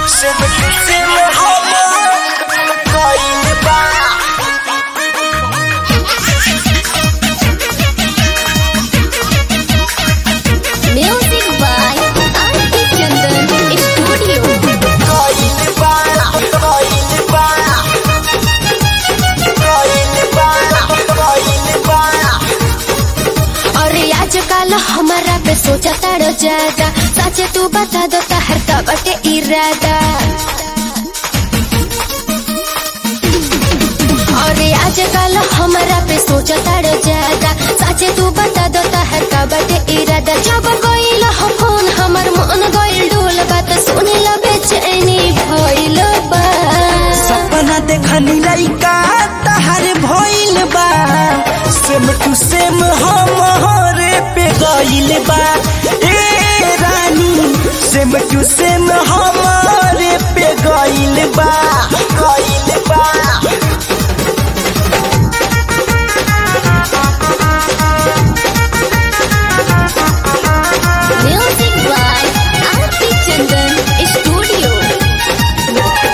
Sempre que se me rola, caindo ba. Music by Auntie Chandan Studio. Caindo ba, caindo ba. Caindo ba, caindo ba. अरे आजकल हमारा पे सोचा तारो ज्यादा सच तू बता दो तहर का बटे इरादा अरे आजकल हमारा पे सोचा तारो ज्यादा सच तू बता दो तहर का बटे इरादा जब कोई हो फोन हमर मन गइल डोल बात सुने ला बेचैनी भइल बा सपना देखनी लइका तहार भइल बा सेम टू सेम हमरे पे गइल बा ए रानी सेम टू सेम हमरे पे गइल बा गइल बा Music by Auntie Chandan Studio.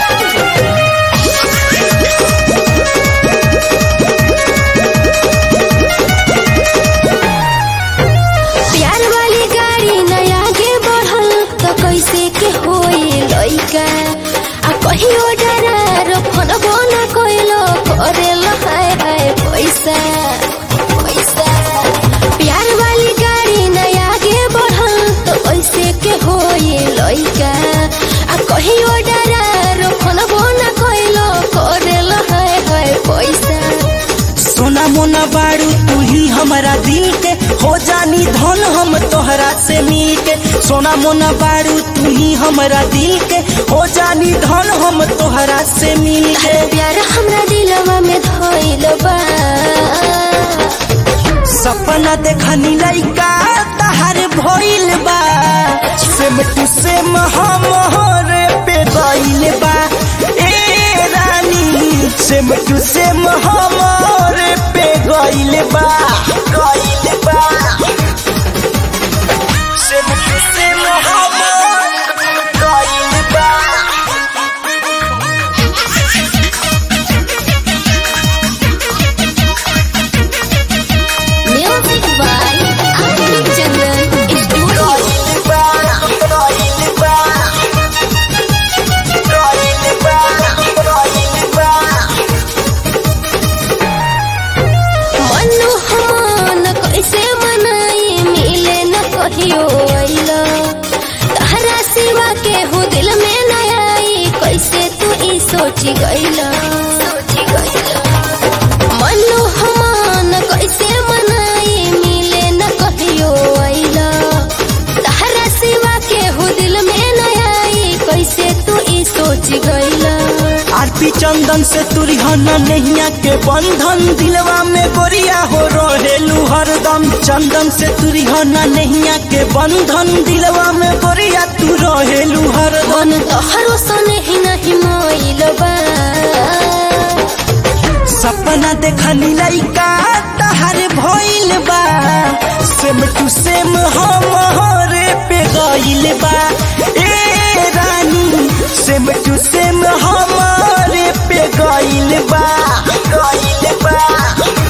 प्यार वाली गाड़ी नया आगे बढ़ल तो कैसे के होई लइका आ कहियो डरार फोनबो ना कइलो करेल हाय हाय पैसा पैसा प्यार वाली गाड़ी नया आगे बढ़ल तो कैसे के होई लइका आ कहियो डरार फोनबो ना कइलो करेल हाय हाय पैसा सोना मोना बारू तू ही हमारा दिल के हो जानी धन हम तोहरा से मिल के सोना मोना बारू तू ही हमारा दिल के हो जानी धन हम तोहरा से मिल के प्यार हमरा दिलवा में धइल बा सपना देखनी लइका तहार भइल बा सेम टू सेम हमरे पे गइल बा ए रानी सेम टू सेम हमरे पे गइल बा गइल बा सेम टू सेम हमरे गइल बा music by Aarti Chandan studio गइल बा गइल बा गइल बा गइल बा मनु हमान कैसे मनाई मिले न कहियो अइला तहरा सिवा के हो दिल में न आई कैसे तू ई सोची गइला सोची गइला मनु हमान कैसे मनाई मिले न कहियो अइला तहरा सिवा के हो दिल में न आई कैसे तू ई सोची गइला आरती चंदन से तुरहना नैया के बंधन दिलवा में गोरिया हो रहेलू हरदम चंदन से तुरहना नैया के बंधन दिलवा में गोरिया तू रहेलू हरदम मन तोहरो सने ही नहीं मोइल बा सपना देखनी लइका तहार भइल बा सेम टू सेम हमरे पे गइल बा ए रानी सेम टू सेम हमरे पे गइल बा गइल बा